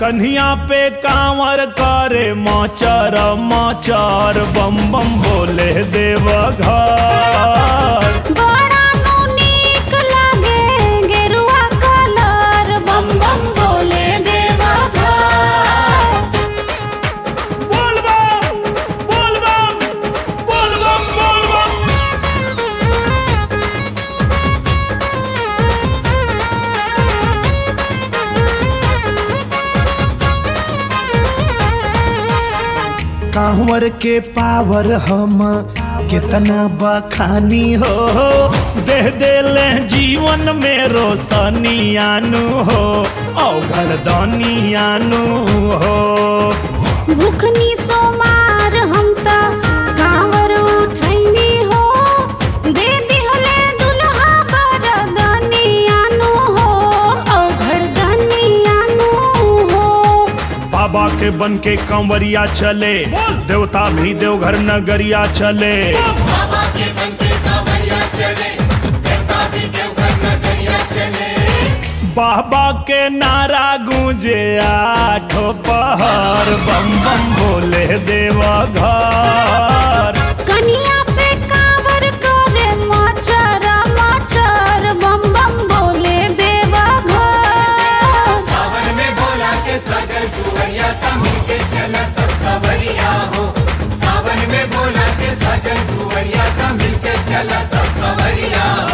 कन्हिया पे कांवर करे माचार माचार बम बम बोले देव घर बड़ा नु नीक लागे गेरुआ कलर बम बम बोले देवा घर बोल बम बोल बम बोल बम बोल बम कांवर के पावर हम कितना बखानी हो दे देले जीवन में रोशनी आनू हो औघर दानी आनू हो भूखनी सोमार हम त कांवर उठैनी हो दे दिहले दुल्हा बरदनी आनु हो औघड़ दनी आनु हो बाबा के बन के कंवरिया चले देवता भी देवघर नगरिया चले बाबा के बनते कांवरिया चले देवता भी देवघर नगरिया चले बाबा के नारा गूंजे आठो पहर बम बम बोले देवा घर कनिया पे कांवर करे मचर मचर बम बम बोले देवा घर सावन में बोला के सजल कुंवरिया तमिल के चला सब खबरिया हो सावन में बोला के सजल कुंवरिया तमिल के चला सब खबरिया हो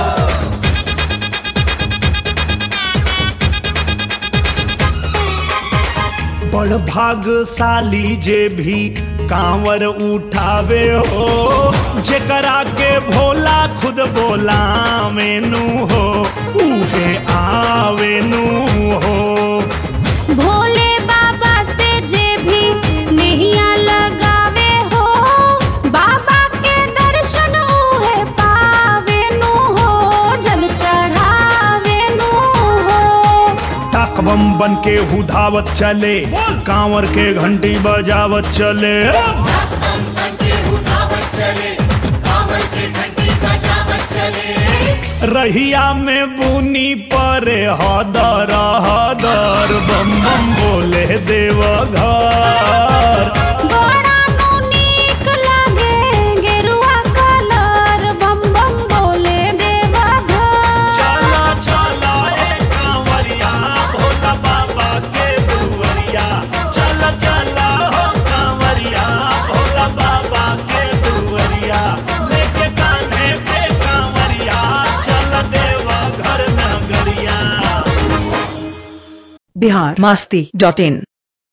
बड़ भागशाली जे भी कांवर उठावे हो जेकरा के भोला खुद बोला मेनू हो उहे आवेनू हो भोले बाबा से जे भी नैया लगावे हो बाबा के दर्शन उहे पावे नु हो जल चढ़ावे नु हो टाक बम बन के हुधावत चले कांवर के घंटी बजावत चले हम बनके उठावत चले कांवर के घंटी बजावत चले रहिया में बुनी परे हदर हदर बम बम बोले देव घर बड़ा नु नीक लागे गेरुआ कलर बम बम बोले देवा घर चला चला ए कांवरिया भोला बाबा के दुवरिया चला चला हो कांवरिया भोला बाबा के दुवरिया लेके कान्हे पे कांवरिया चल देवा घर नगरिया बिहार मस्ती डॉट इन